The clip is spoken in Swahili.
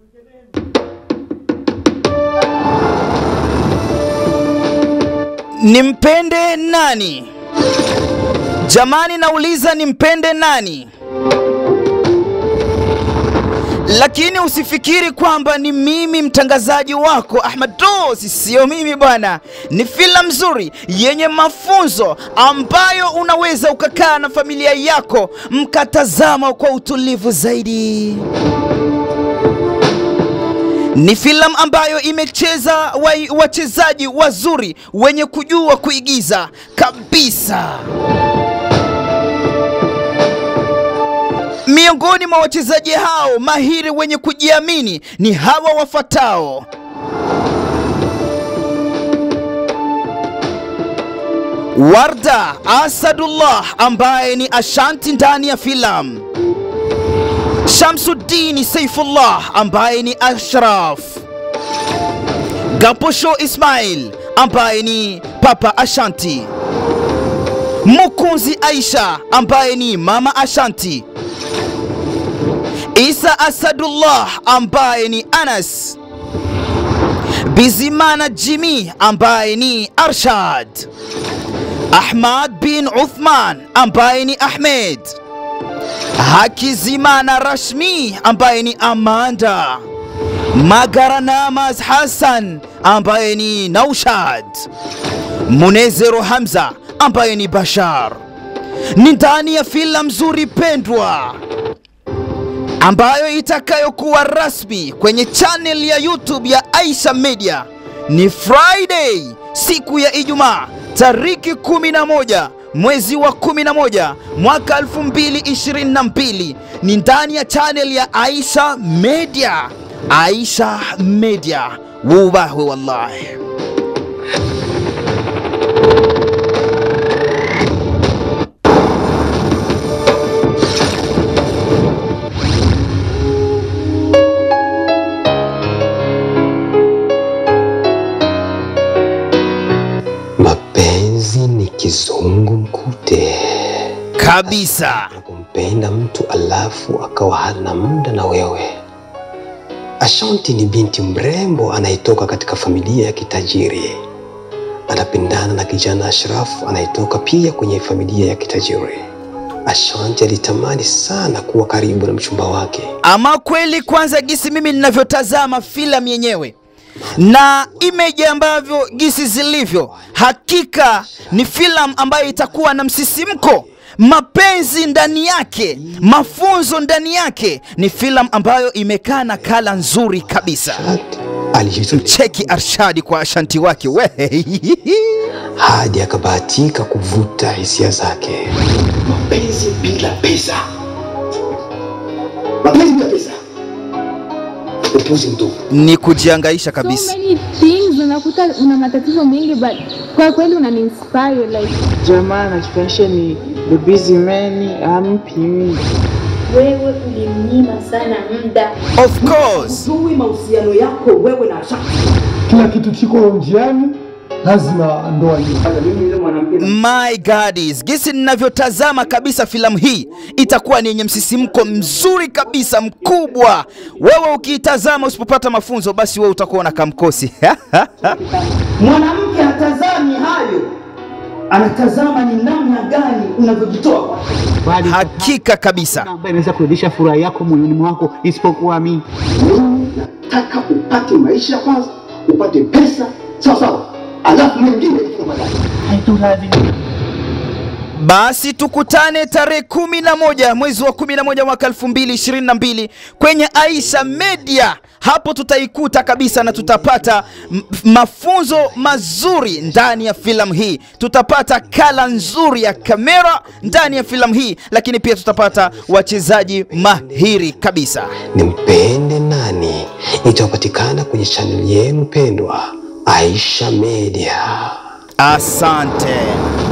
Nimpende nani? Jamani, nauliza nimpende nani? Lakini usifikiri kwamba ni mimi mtangazaji wako Ahmad Dosi, sio mimi bwana. Ni filamu nzuri yenye mafunzo ambayo unaweza ukakaa na familia yako mkatazama kwa utulivu zaidi. Ni filamu ambayo imecheza wa- wachezaji wazuri wenye kujua kuigiza kabisa. Miongoni mwa wachezaji hao mahiri wenye kujiamini ni hawa wafuatao. Warda Asadullah ambaye ni Ashanti ndani ya filamu. Shamsuddin Saifullah ambaye ni Ashraf. Gaposho Ismail ambaye ni Papa Ashanti. Mukunzi Aisha ambaye ni Mama Ashanti. Isa Asadullah ambaye ni Anas. Bizimana Jimmy ambaye ni Arshad. Ahmad bin Uthman ambaye ni Ahmed. Hakizimana Rashmi ambaye ni Amanda. Magaranamas Hassan ambaye ni Naushad. Munezero Hamza ambaye ni Bashar. Ni ndani ya filamu nzuri pendwa ambayo itakayokuwa rasmi kwenye channel ya YouTube ya Aisha Media ni Friday, siku ya Ijumaa, tariki 11 mwezi wa 11 mwaka 2022 ni ndani ya channel ya Aisha Media. Aisha Media, wubahwe wallahi. Mapenzi ni kizungu mkute. Kabisa. Unapompenda mtu alafu akawa hana muda na wewe. Ashanti ni binti mrembo anayetoka katika familia ya kitajiri. Anapendana na kijana Ashraf anayetoka pia kwenye familia ya kitajiri. Ashanti alitamani sana kuwa karibu na mchumba wake. Ama kweli, kwanza gisi mimi ninavyotazama filamu yenyewe na image ambavyo gisi zilivyo, hakika ni filamu ambayo itakuwa na msisimko, mapenzi ndani yake, mafunzo ndani yake. Ni filamu ambayo imekaa na kala nzuri kabisa. Alijitolea Cheki Arshadi kwa Ashanti wake we hadi akabahatika kuvuta hisia zake. mapenzi bila pesa, mapenzi bila pesa, upuzi mtupu. ni kujiangaisha so kabisa. many things unakuta una matatizo mengi but kwa kweli unaniinspire like Jamaa anachukisha ni the busy man ampi mimi. wewe ulimnyima sana muda Of course Zui mahusiano yako wewe na Ashanti. kila kitu kiko njiani, lazima ndoa hiyo. Mimi yule mwanamke My God, gisi ninavyotazama kabisa filamu hii itakuwa ni yenye msisimko mzuri kabisa mkubwa. Wewe ukiitazama usipopata mafunzo, basi wewe utakuwa na kamkosi. Mwanamke hatazami hayo, anatazama ni namna gani unavyojitoa kwake. Bali Hakika kabisa. ambaye inaweza kurudisha furaha yako moyoni mwako isipokuwa mimi. nataka upate maisha kwanza, upate pesa sawa sawa, alafu mengine kufika baadaye. Basi tukutane tarehe kumi na moja mwezi wa kumi na moja mwaka elfu mbili ishirini na mbili kwenye Aisha Media. Hapo tutaikuta kabisa na tutapata m- mafunzo mazuri ndani ya filamu hii, tutapata kala nzuri ya kamera ndani ya filamu hii, lakini pia tutapata wachezaji mahiri kabisa. Nimpende nani itapatikana kwenye chaneli yenu pendwa Aisha Media. Asante.